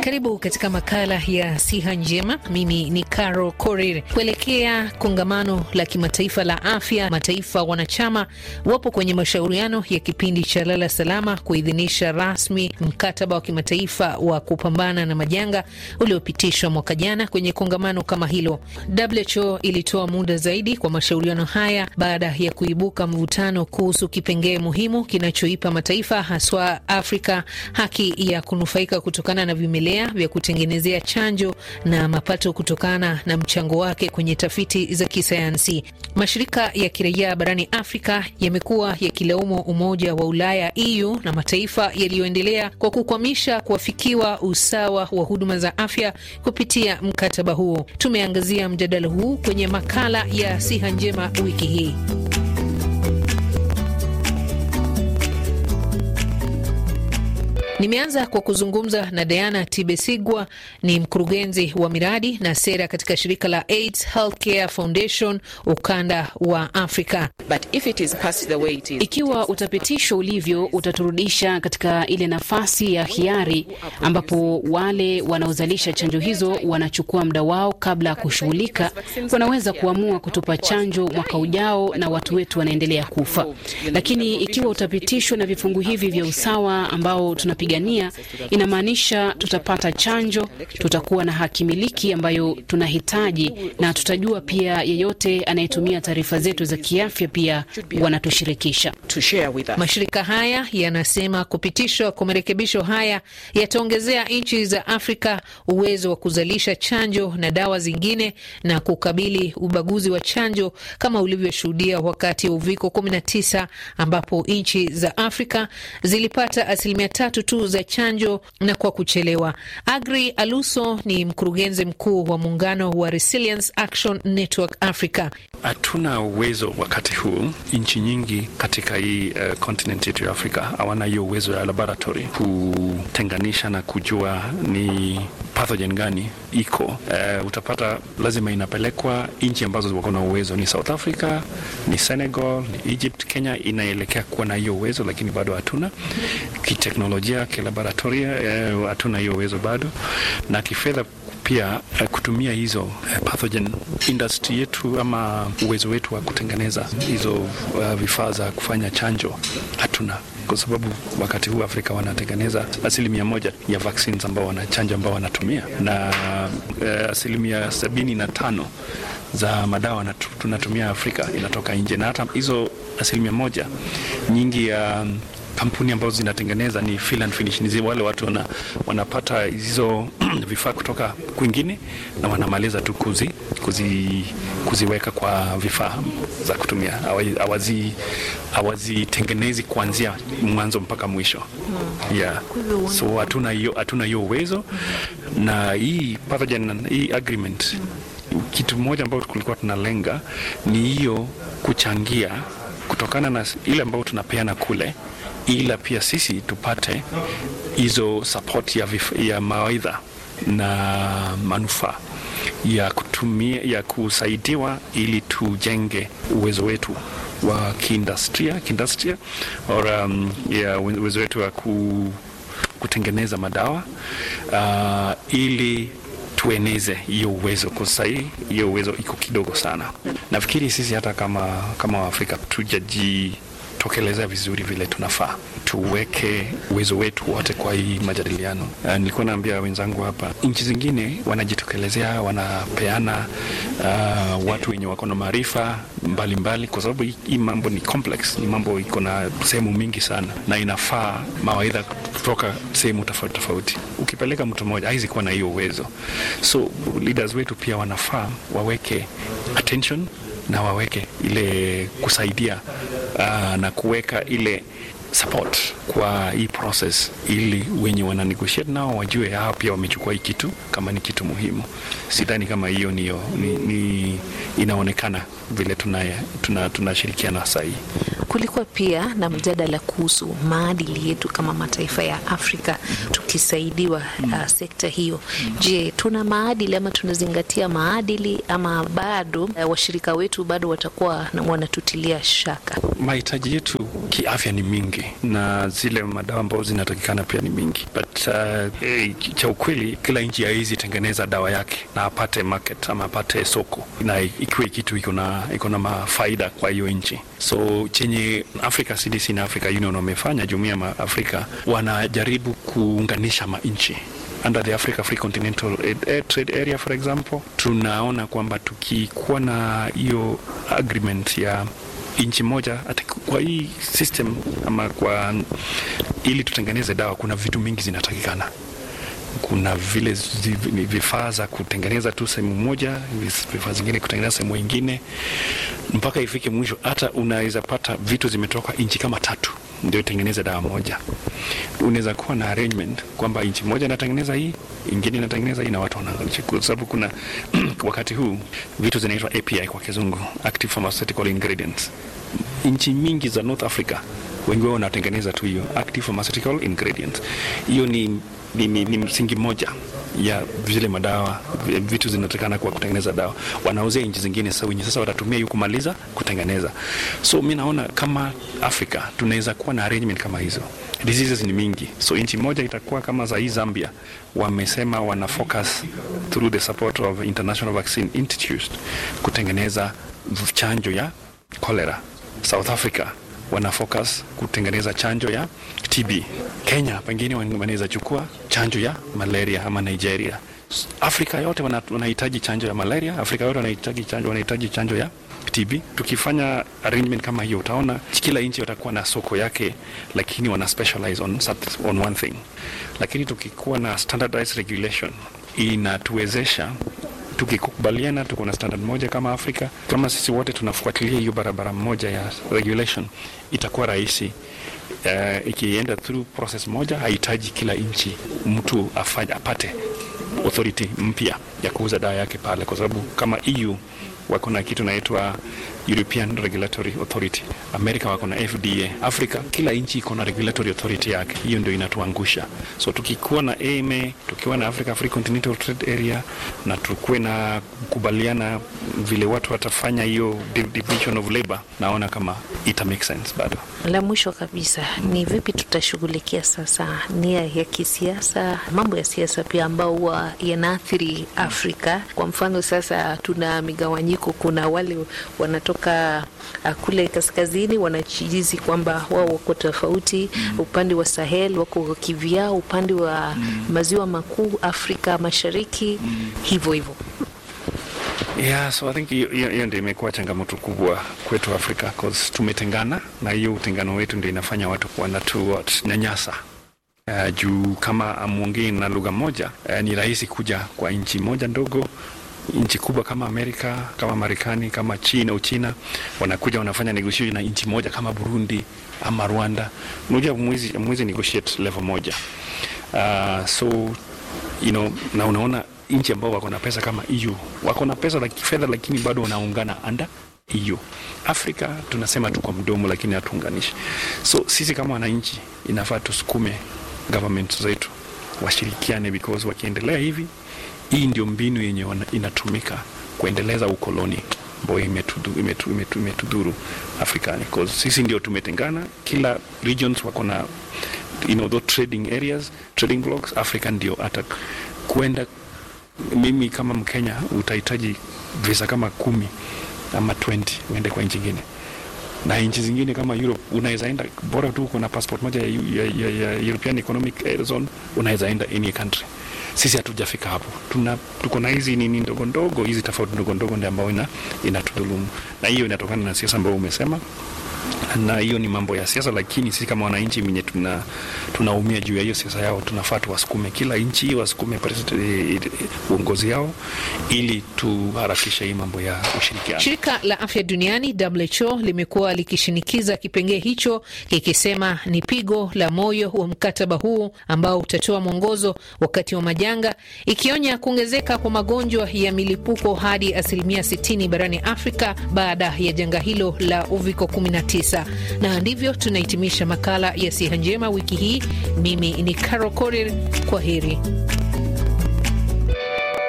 Karibu katika makala ya siha njema. Mimi ni Caro Korir. Kuelekea kongamano la kimataifa la afya, mataifa wanachama wapo kwenye mashauriano ya kipindi cha lala salama kuidhinisha rasmi mkataba wa kimataifa wa kupambana na majanga uliopitishwa mwaka jana kwenye kongamano kama hilo. WHO ilitoa muda zaidi kwa mashauriano haya baada ya kuibuka mvutano kuhusu kipengee muhimu kinachoipa mataifa haswa Afrika haki ya kunufaika kutokana na vimelea vya kutengenezea chanjo na mapato kutokana na mchango wake kwenye tafiti za kisayansi. Mashirika ya kiraia barani Afrika yamekuwa yakilaumu Umoja wa Ulaya EU na mataifa yaliyoendelea kwa kukwamisha kuafikiwa usawa wa huduma za afya kupitia mkataba huo. Tumeangazia mjadala huu kwenye makala ya siha njema wiki hii. Nimeanza kwa kuzungumza na Diana Tibesigwa, ni mkurugenzi wa miradi na sera katika shirika la AIDS Healthcare Foundation ukanda wa Afrika. But if it is passed the way it is, Ikiwa utapitishwa ulivyo, utaturudisha katika ile nafasi ya hiari ambapo wale wanaozalisha chanjo hizo wanachukua muda wao kabla ya kushughulika. Wanaweza kuamua kutupa chanjo mwaka ujao na watu wetu wanaendelea kufa. Lakini ikiwa utapitishwa na vifungu hivi vya usawa ambao tunapigania, inamaanisha tutapata chanjo, tutakuwa na haki miliki ambayo tunahitaji, na tutajua pia yeyote anayetumia taarifa zetu za kiafya pia wanatushirikisha. to share with us. Mashirika haya yanasema kupitishwa kwa marekebisho haya yataongezea nchi za Afrika uwezo wa kuzalisha chanjo na dawa zingine na kukabili ubaguzi wa chanjo kama ulivyoshuhudia wakati wa uviko 19 ambapo nchi za Afrika zilipata asilimia tatu tu za chanjo na kwa kuchelewa. Agri Aluso ni mkurugenzi mkuu wa muungano wa Resilience Action Network Africa. Hatuna uwezo wakati huu. Nchi nyingi katika hii uh, continent yetu ya Afrika hawana hiyo uwezo ya laboratory kutenganisha na kujua ni pathogen gani iko. Uh, utapata lazima inapelekwa nchi ambazo wako na uwezo, ni South Africa, ni Senegal, ni Egypt. Kenya inaelekea kuwa na hiyo uwezo, lakini bado hatuna kiteknolojia, kilaboratoria, uh, hatuna hiyo uwezo bado, na kifedha pia uh, kutumia hizo uh, pathogen industry yetu ama uwezo wetu wa kutengeneza hizo uh, vifaa za kufanya chanjo hatuna, kwa sababu wakati huu Afrika wanatengeneza asilimia moja ya vaccines ambao wanachanja ambao wanatumia na uh, asilimia sabini na tano za madawa natu, tunatumia Afrika inatoka nje, na hata hizo asilimia moja nyingi ya um, kampuni ambazo zinatengeneza ni fill and finish, ni wale watu wana, wanapata hizo vifaa kutoka kwingine na wanamaliza tu kuzi, kuzi, kuziweka kwa vifaa za kutumia, hawazi hawazitengenezi kuanzia mwanzo mpaka mwisho yeah. So hatuna hiyo hatuna hiyo uwezo na hii pathogen, hii agreement kitu moja ambayo tulikuwa tunalenga ni hiyo kuchangia kutokana na ile ambayo tunapeana kule ila pia sisi tupate hizo support ya, vif, ya mawaidha na manufaa ya kutumia ya kusaidiwa ili tujenge uwezo wetu wa kiindustria kiindustria or um, ya uwezo wetu wa ku, kutengeneza madawa uh, ili tueneze hiyo uwezo kwa sahii hiyo uwezo iko kidogo sana. Nafikiri sisi hata kama kama Waafrika tujaji tokeleza vizuri vile tunafaa tuweke uwezo wetu wote kwa hii majadiliano. Uh, nilikuwa naambia wenzangu hapa, nchi zingine wanajitokelezea, wanapeana uh, watu wenye wako na maarifa mbalimbali, kwa sababu hii mambo ni complex, ni mambo iko na sehemu mingi sana, na inafaa mawaidha kutoka sehemu tofauti tofauti. Ukipeleka mtu mmoja haizi kuwa na hiyo uwezo, so leaders wetu pia wanafaa waweke attention na waweke ile kusaidia uh, na kuweka ile support kwa hii process, ili wenye wana negotiate nao wajue hao pia wamechukua hii kitu kama ni kitu muhimu. Sidhani kama hiyo niyo ni, ni inaonekana vile tunashirikiana tuna, tuna sahii. Kulikuwa pia na mjadala kuhusu maadili yetu kama mataifa ya Afrika tukisaidiwa uh, sekta hiyo. Je, tuna maadili ama tunazingatia maadili ama bado eh, washirika wetu bado watakuwa na- wanatutilia shaka? mahitaji yetu kiafya ni mingi na zile madawa ambazo zinatakikana pia ni mingi but uh, eh, cha ukweli kila nchi haizi tengeneza dawa yake na apate market ama apate soko na ikiwe kitu iko na iko na mafaida kwa hiyo nchi so chenye Africa CDC na Africa Union wamefanya jumuiya ya Afrika wanajaribu kuunganisha manchi under the Africa Free Continental Air Trade Area for example, tunaona kwamba tukikuwa na hiyo agreement ya nchi moja ati kwa hii system ama kwa ili tutengeneze dawa, kuna vitu mingi zinatakikana kuna vile zi- ni vifaa za kutengeneza tu sehemu moja, vis- vifaa zingine kutengeneza sehemu ingine, mpaka ifike mwisho. Hata unaweza pata vitu zimetoka nchi kama tatu ndio itengeneze dawa moja. Unaweza kuwa na arrangement kwamba nchi moja inatengeneza hii, ingine inatengeneza hii, na watu wanaangalia, kwa sababu kuna wakati huu vitu zinaitwa API kwa kizungu, active pharmaceutical ingredients. Nchi mingi za North Africa wengi wao wanatengeneza tu hiyo active pharmaceutical ingredients. Hiyo ni, ni, ni, ni msingi moja ya vile madawa vi- vitu zinatakana kwa kutengeneza dawa, wanauzia nchi zingine sasa, wenye sasa watatumia hiyo kumaliza kutengeneza. So mi naona kama Afrika tunaweza kuwa na arrangement kama hizo. Diseases ni mingi, so nchi moja itakuwa kama za hii Zambia, wamesema wana focus through the support of International Vaccine Institute kutengeneza chanjo ya cholera. South Africa wana focus kutengeneza chanjo ya TB. Kenya pengine wan- wanaweza chukua chanjo ya malaria ama Nigeria. S- Afrika yote wana- wanahitaji chanjo ya malaria, Afrika yote wanahitaji chanjo, wanahitaji chanjo ya TB. Tukifanya arrangement kama hiyo, utaona kila nchi watakuwa na soko yake, lakini wana specialize on, sat- on one thing. Lakini tukikuwa na standardized regulation inatuwezesha tukikubaliana tuko na standard moja kama Afrika, kama sisi wote tunafuatilia hiyo barabara moja ya regulation, itakuwa rahisi. Uh, ikienda through process moja, hahitaji kila nchi mtu afanye apate authority mpya ya kuuza dawa yake pale, kwa sababu kama EU wako na kitu naitwa European Regulatory Authority, Amerika wako na FDA, Afrika kila nchi iko na regulatory authority yake. Hiyo ndio inatuangusha. So tukikuwa na AMA, tukiwa na Africa Free Continental Trade Area na tukuwe na kukubaliana vile watu watafanya hiyo div- division of labor, naona kama ita make sense bado. La mwisho kabisa ni vipi tutashughulikia sasa nia ya kisiasa, mambo ya siasa pia ambao huwa yanaathiri Afrika. Kwa mfano sasa tuna migawanyiko, kuna wale wanatoka uh, kule kaskazini wanachijizi kwamba wao wako tofauti, upande wa Sahel wako kivyao, upande wa maziwa makuu Afrika Mashariki hivyo hivyo. Yeah, so I think hiyo hiyo- hiyo ndio imekuwa changamoto kubwa kwetu Afrika cause tumetengana na hiyo utengano wetu ndio inafanya watu wanatunyanyasa. Uh, juu kama amwongei na lugha moja uh, ni rahisi kuja kwa nchi moja ndogo nchi kubwa kama Amerika kama Marekani kama China Uchina wanakuja wanafanya negotiation na nchi moja kama Burundi ama Rwanda. Unajua mwezi mwezi negotiate level moja. Uh, so you know, na unaona nchi ambao wako na pesa kama EU wako na pesa la kifedha, lakini bado wanaungana under EU. Afrika tunasema tu kwa mdomo, lakini hatuunganishi. So sisi kama wananchi inafaa tusukume government zetu washirikiane, because wakiendelea hivi, hii ndio mbinu yenye wana- inatumika kuendeleza ukoloni ambayo imetudhuru imetu, imetu, imetudhuru Afrikani, because sisi ndio tumetengana, kila regions wako na you know, those trading areas, trading blocks. Africa ndio hata kwenda, mimi kama Mkenya utahitaji visa kama kumi ama 20 uende kwa nchi ingine, na nchi zingine kama Europe unaweza enda, bora tu uko na passport moja ya, ya, ya, ya European Economic Zone, unaweza enda any country. Sisi hatujafika hapo, tuna tuko na hizi nini ndogo ndogo, hizi tofauti ndogo ndogo ndio ambayo ina inatudhulumu, na hiyo inatokana na siasa ambayo umesema na hiyo ni mambo ya siasa, lakini sisi kama wananchi wenye tuna tunaumia juu ya hiyo siasa yao, tunafaa tuwasukume, kila nchi wasukume president- eh, eh, uongozi yao, ili tuharakishe hii mambo ya ushirikiano. Shirika la Afya Duniani WHO limekuwa likishinikiza kipengee hicho kikisema ni pigo la moyo wa mkataba huu ambao utatoa mwongozo wakati wa majanga, ikionya kuongezeka kwa magonjwa ya milipuko hadi asilimia 60 barani Afrika baada ya janga hilo la uviko 19. Na ndivyo tunahitimisha makala ya Siha Njema wiki hii. Mimi ni Carol Korir, kwa heri.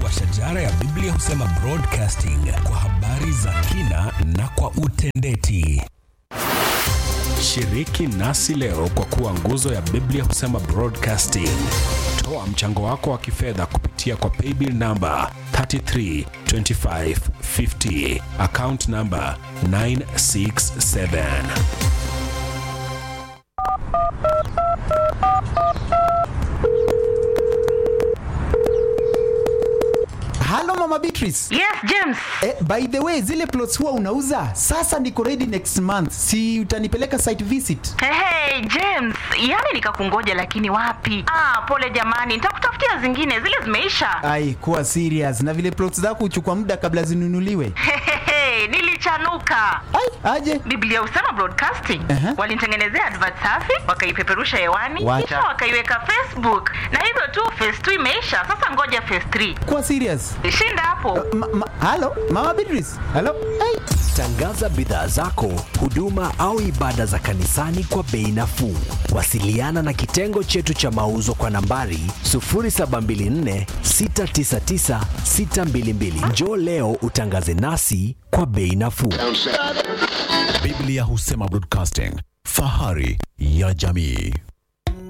wa shajara ya Biblia husema broadcasting kwa habari za kina na kwa utendeti. Shiriki nasi leo kwa kuwa nguzo ya Biblia husema broadcasting. Toa mchango wako wa kifedha kupitia kwa paybill namba 332550 account namba 967. Halo Mama Beatrice. Yes, James. Eh, by the way, zile plots huwa unauza? Sasa niko ready next month. Si utanipeleka site visit? Hey, hey, James, yani nikakungoja lakini wapi? Ah, pole jamani, nitakutafutia zingine, zile zimeisha. Ai, kuwa serious. Na vile plots zako huchukua muda kabla zinunuliwe. Hehehe, nilichanuka. Ai, aje. Biblia husema broadcasting. Aha. Walinitengenezea advert safi, wakaipeperusha hewani, Wacha. kisha wakaiweka Facebook. Na hivyo tu phase 2 imeisha. Sasa ngoja phase 3. Kuwa serious. Shinda hapo. Ma, ma, halo Mama Beatrice. Halo. Ai. Tangaza bidhaa zako, huduma au ibada za kanisani kwa bei nafuu. Wasiliana na kitengo chetu cha mauzo kwa nambari 0724 699 622. Njoo leo utangaze nasi kwa bei nafuu. Biblia husema broadcasting, fahari ya jamii.